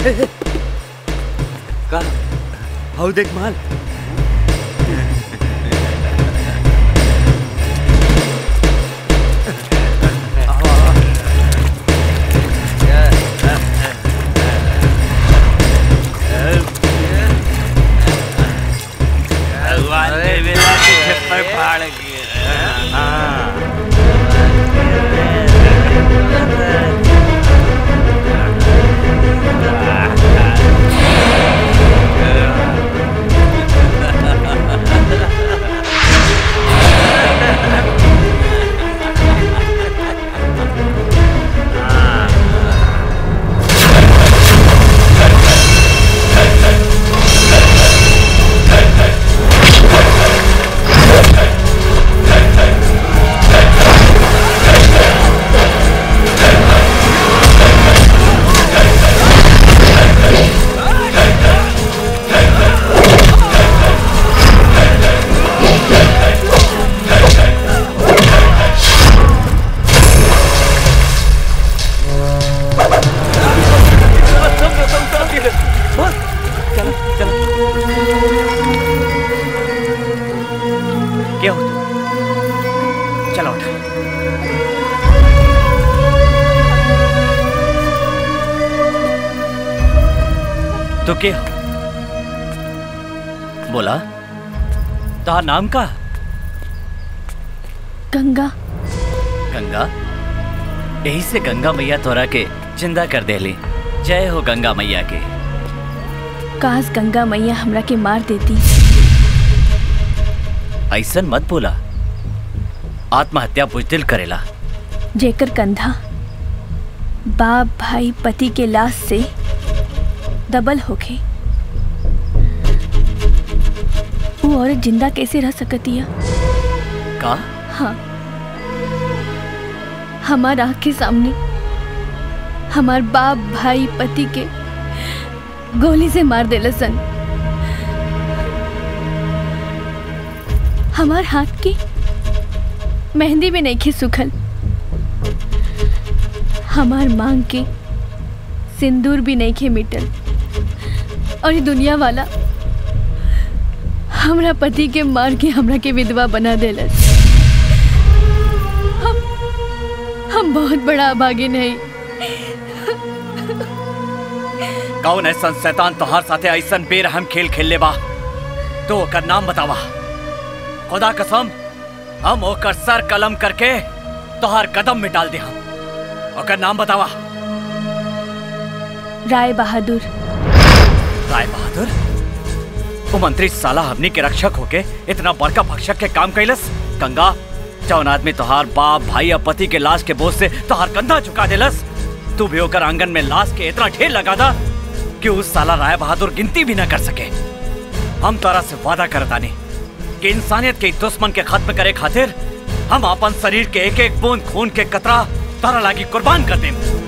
का हाउ देख माल भगवान ने मेरा छप्पर फाड़ क्या हो तू चलो उठ तो क्या हो बोला तो नाम का गंगा गंगा यही से गंगा मैया तोरा के जिंदा कर देली जय हो गंगा मैया के काश गंगा मैया हमरा के मार देती ऐसन मत बोला आत्महत्या बुजदिल करेला जेकर कंधा बाप भाई पति के लाश से दबल होके वो औरत जिंदा कैसे रह सकतिया का हाँ हमार आँख के सामने हमार बाप भाई पति के गोली से मार देला सन हमार हाथ की मेहंदी में नहीं खी सुखल हमार मांग के सिंदूर भी नहीं खे मिटल और ये दुनिया वाला हमरा पति के मार के हमरा के विधवा बना देलस हम हम बहुत बड़ा अभागी नहीं कौन ऐसा शैतान तोहार साथे ऐसन बेरहम खेल खेल ले बा तो ओकर नाम बतावा खुदा कसम हम ओकर सर कलम करके तोहार कदम में डाल दे हम ओकर नाम बतावा राय बहादुर राय बहादुर वो मंत्री साला हमनी के रक्षक होके इतना बड़का भक्षक के काम कैलस गंगा जौन आदमी तोहार बाप भाई या पति के लाश के बोझ से तोहार कंधा झुका देलस तू भी होकर आंगन में लाश के इतना ढेर लगा दा कि उस साला राय बहादुर गिनती भी न कर सके हम तोरा से वादा करतानी कि इंसानियत के दुश्मन के खत्म करे खातिर हम अपन शरीर के एक एक बूंद खून के कतरा तोरा लागी कुर्बान कर दें